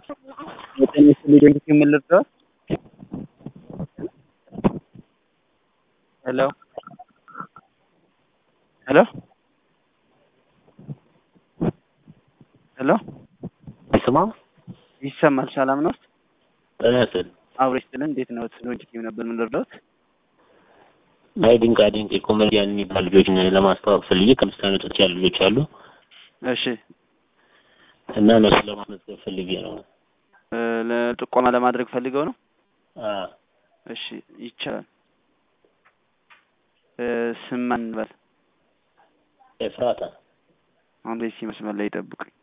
የጤና ሊደንግት የምልርዳት ሄሎ ሄሎ ሄሎ አይሰማም? ይሰማል። ሰላም ነው? ጤና ይስጥልኝ። አብሮ ይስጥልን። እንዴት ነው? ሎጂክ ነበር የምንረዳት ናይ ድንቃ ድንቅ የኮሜዲያን የሚባል ልጆችን ለማስተዋወቅ ፈልጌ ከአምስት ዓመቶች ያሉ ልጆች አሉ እሺ እና እነሱ ለማስመዝገብ ፈልጌ ነው። እ ለጥቆማ ለማድረግ ፈልገው ነው። አ እሺ ይቻላል። እ ስም ማን እንበል? ኤፍራታ አሁን በዚህ መስመር ላይ ይጠብቁኝ።